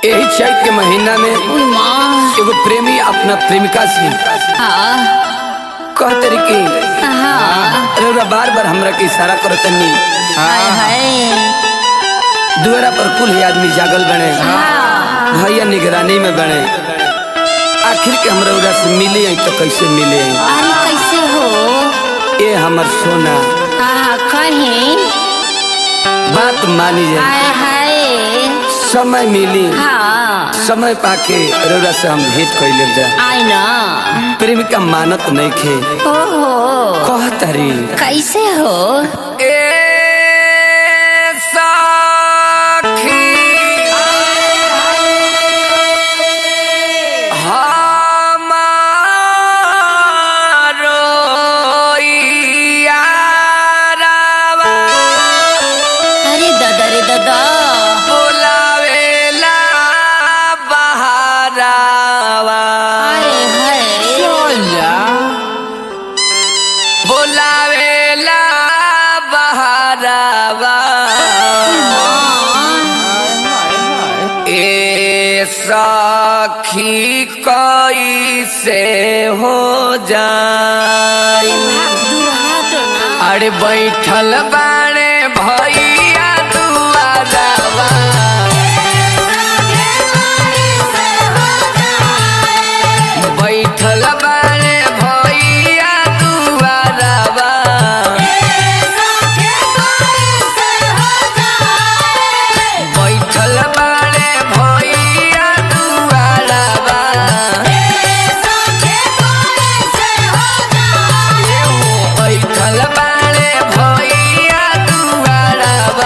यही चैत के महीना में उई माँ एगो प्रेमी अपना प्रेमिका से हाँ कह तरी कि हाँ रउरा बार बार हमरा के इशारा करतनी हाय हाय दुआरा पर कुल ही आदमी जागल बने हाँ भैया निगरानी में बने आखिर के हम रउरा से मिले हैं तो कैसे मिले हैं अरे कैसे हो ए हमर सोना हाँ कहीं बात मानी जाए हाय हाय समय मिली हाँ समय पाके रउरा से हम भेंट कैले जाए आई ना प्रेमिका मानत नहीं खे हो हो कह तरी कैसे हो अरे दादा रे दादा हाय हाय बोलावेला बहारावा ए सखी कैसे हो जाई अरे बैठल बाड़े भैया दुआरवा बैठल बाड़े भैया दुआरवा बैठल बाड़े भैया दुआरवा बैठल बाड़े भैया दुआरवा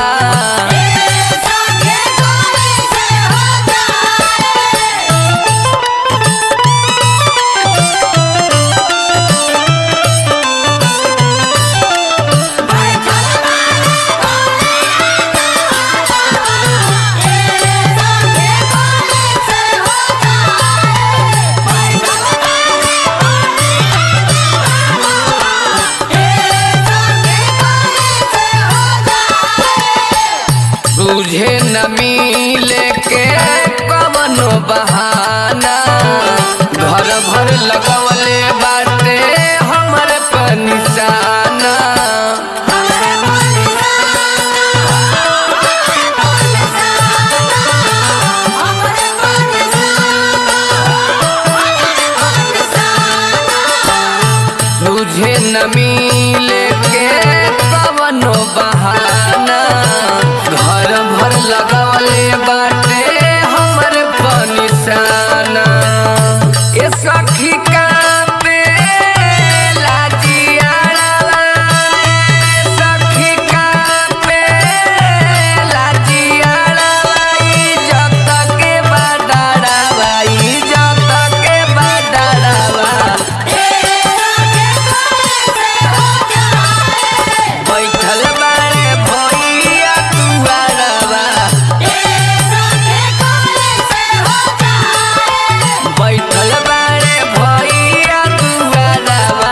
तुझे न मिले के कवनो बहाना घर भर लगवले बाटे हमर पर निशाना तुझे न मिले के कवनो बहाना घर भर लगवले बाटे हमर पर निशाना ए सखी का पे लाजियाड़वा सखी का पे लाजियाड़वा इज्जत के बडाड़वा इज्जत के बडाड़वा बैठल बारे भैया दुआरवा बैठल बारे भैया दुआरवा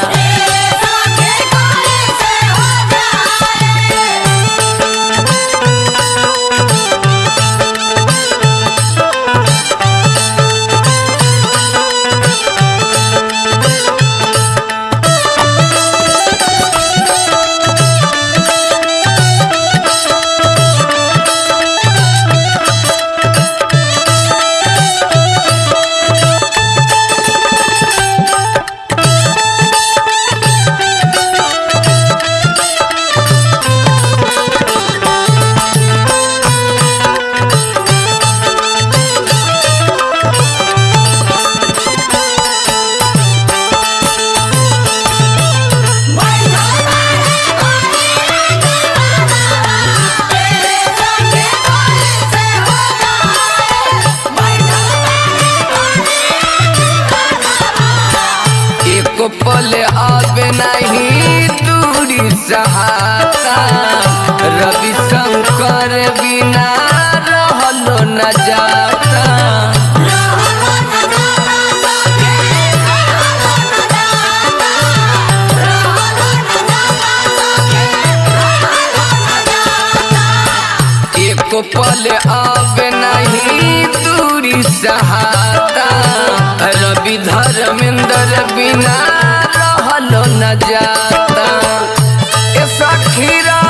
एक पल आवे नहीं दूरी सहाता रवि शंकर बिना रहलो न जाता एक पल आवे नहीं नाही दूरी सहाता रवि धर्मेंद्र बिना रहलो न जाता ए सखी रा